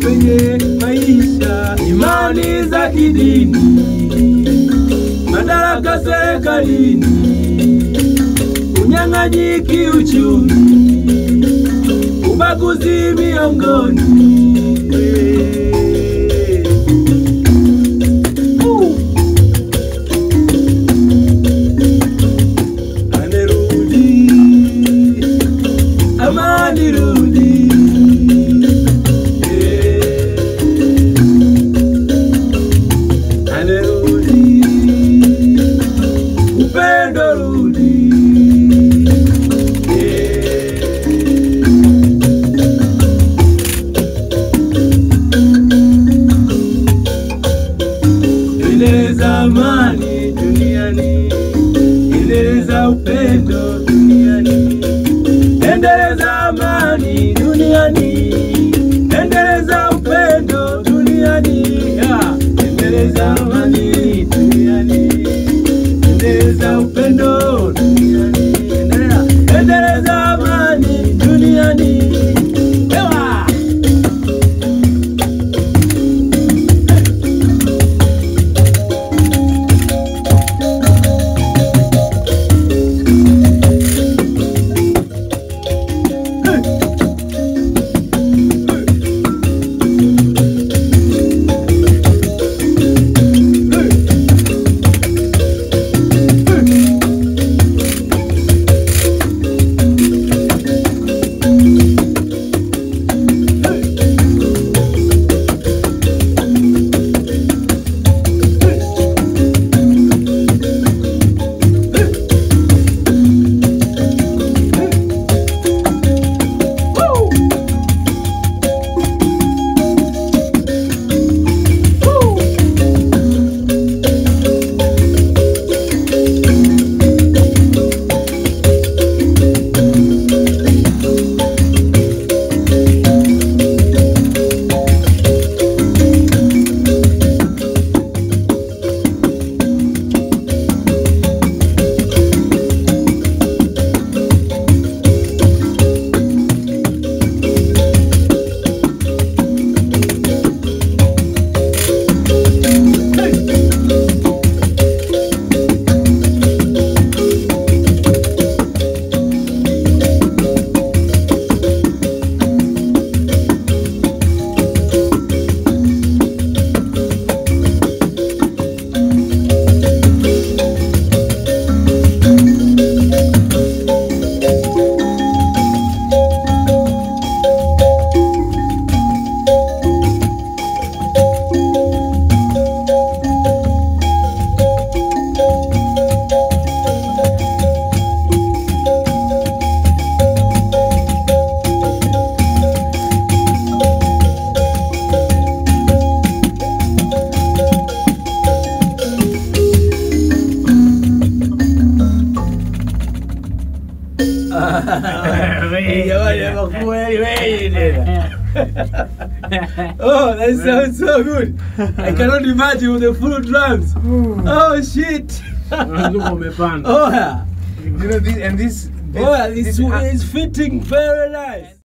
kwenye maisha, imani za kidini, madaraka serikalini, unyang'anyi kiuchumi, ubaguzi miongoni. Uh. Amerudi, amani rudi. Eh. Amerudi, upendo rudi. Eh. Endeleza amani duniani, endeleza upendo duniani, endeleza amani duniani, endeleza upendo duniani, Ya, endeleza amani duniani, endeleza upendo duniani, endeleza, endeleza amani duniani. Ewa! Woo! Woo! Jamani, makweli wewe tena. Oh, that sounds so good. I cannot imagine with the full drums. Oh shit. Unazunguka umepanda. Oh yeah. You know this and this. this Oh yeah, it's, this- it's fitting very nice.